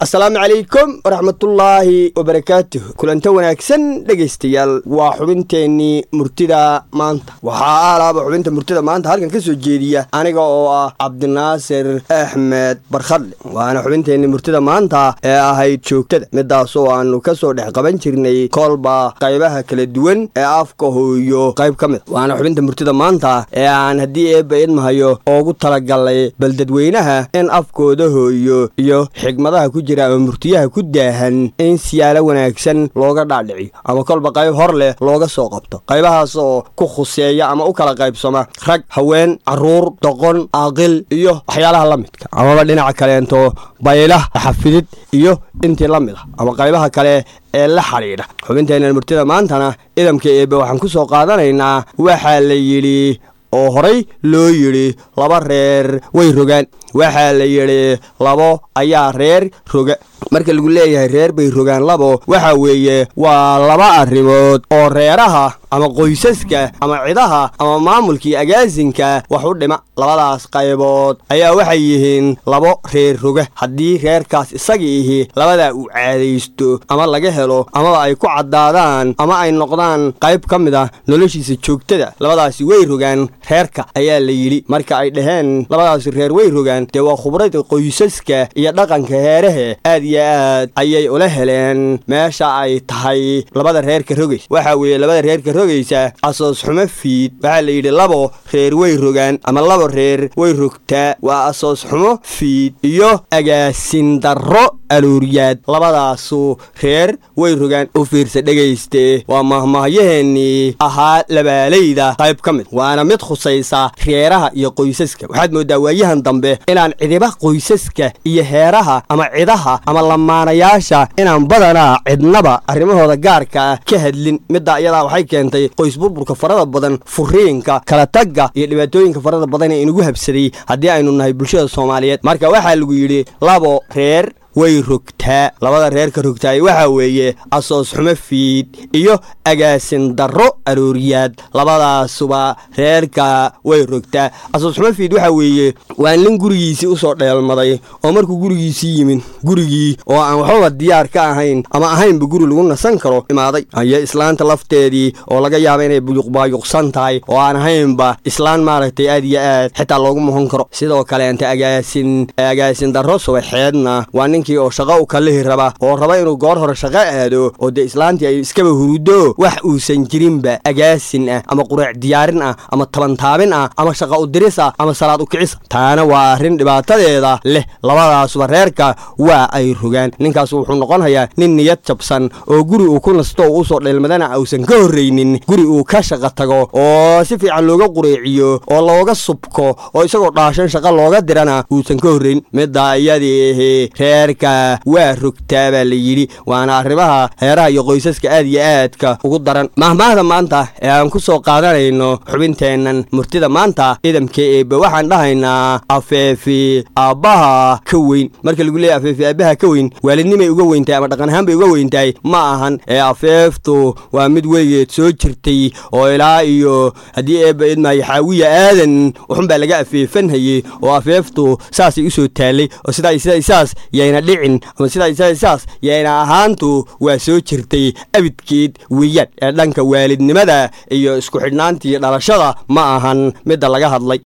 asalaamu calaykum waraxmatullaahi wabarakaatuh kulanto wanaagsan dhegaystayaal waa xubinteennii murtida maanta waxaa aalaaba xubinta murtida maanta halkan ka soo jeediya aniga oo ah cabdinaasir axmed barkhadle waana xubinteennii murtida maanta ee ahayd joogtada midaasoo aanu ka soo dhex qaban jirnay koolba qaybaha kala duwan ee afka hooyo qayb ka mid waana xubinta murtida maanta ee aan haddii eebba idmahayo oogu talagalay bal dadweynaha in afkooda hooyo iyo xigmadaha ku jira ama murtiyaha ku daahan in siyaalo wanaagsan looga dhaadhiciyo ama kolba qayb hor leh looga soo qabto qaybahaas oo ku khuseeya ama u kala qaybsama rag haween carruur doqon aaqil iyo waxyaalaha la midka amaba dhinaca kaleento baylah xafidid iyo intii la mid ah ama qaybaha kale ee la xidhiidha xubinteenna murtida maantana idamka eebbe waxaan ku soo qaadanaynaa waxaa la yidhi oo horay loo yidhi laba reer way rogaan waxaa la yidhi labo ayaa reer roga marka lagu leeyahay reer bay rogaan labo waxa weeye waa laba arrimood oo reeraha ama qoysaska ama cidaha ama maamulkii agaasinka wax u dhima labadaas qaybood ayaa waxay yihiin labo reer roga haddii reerkaas isaga ihi labadaa uu caadaysto ama laga helo amaba ay ku caddaadaan ama ay noqdaan qayb ka mid ah noloshiisa joogtada labadaasi way rogaan reerka ayaa la yidhi marka ay dhaheen labadaasi reer way rogaan dee waa khubrada qoysaska iyo dhaqanka heerahe aad iyo aad ayay ula heleen meesha ay tahay labada reerka rogaysa waxaa weeye labada reerka rogaysa asoos xumo fiid waxaa la yidhi labo reer way rogaan ama labo reer way rogtaa waa asoos xumo fiid iyo agaasin darro aluuriyaad labadaasu reer way rogaan u fiirsa dhegayste waa mahmahyaheennii ahaa labaalayda qayb ka mid waana mid khusaysa reeraha iyo qoysaska waxaad mooddaa waayahan dambe inaan cidiba qoysaska iyo heeraha ama cidaha ama lamaanayaasha inaan badanaa cidnaba arrimahooda gaarka ah ka hadlin middaa iyadaa waxay keentay qoys burburka farada badan furiinka kala tagga iyo dhibaatooyinka farada badan ee inugu habsaday haddii aynu nahay bulshada soomaaliyeed marka waxaa lagu yidhi labo reer way rogtaa labada reerka rogtaay waxaa weeye asoos xumo fiid iyo agaasin darro arooriyaad labadaasuba reerka way rogtaa asoos xumo fiid waxaa weeye waa nin gurigiisii usoo dheelmaday oo markuu gurigiisii yimid gurigii oo aan waxbaba diyaar ka ahayn ama ahaynba guri lagu nasan karo imaaday iyo islaanta lafteedii oo laga yaaba inay buyuqbaayuqsan tahay oo aan ahaynba islaan maaragtay aad iyo aad xitaa loogu muhan karo sidoo kaleenta agaasin agaasin darro subaxeedna waa nin oo shaqo u kalihi raba oo raba inuu goor hore shaqo aado oo dee islaantii ay iskaba hurudo wax uusan jirinba agaasin ah ama quraac diyaarin ah ama tabantaabin ah ama shaqa udiris ah ama salaad ukicisa taana waa arrin dhibaatadeeda leh labadaasuba reerka waa ay rogaan ninkaas wuxuu noqonayaa nin niyad jabsan oo guri uu ku nasto oo usoo dheelmadana uusan ka horraynin guri uu ka shaqa tago oo si fiican looga qureeciyo oo looga subko oo isagoo dhaashan shaqa looga dirana uusan ka horrayn middaa iyadii reer waa rogtaa baa la yidhi waana arrimaha heeraha iyo qoysaska aad iyo aadka ugu daran mahmaahda maanta ee aan ku soo qaadanayno xubinteennan murtida maanta idamka eebbe waxaan dhahaynaa afeefi aabbaha ka weyn marka lagu leeyahy afeefi aabbaha ka weyn waalidnimay uga weyntahay ama dhaqan ahaan bay uga weyntahay ma ahan ee afeeftu waa mid weligeed soo jirtay oo ilaa iyo haddii eebba idmaayo xaawiya aadan waxunbaa laga afeefanhayey oo afeeftu saasay u soo taallay oo sidaa sidaa saas yayna dhicin ama sidaa saas yayna ahaantu waa soo jirtay abidkeed weeyaan ee dhanka waalidnimada iyo isku xidhnaantii dhalashada ma ahan midda laga hadlay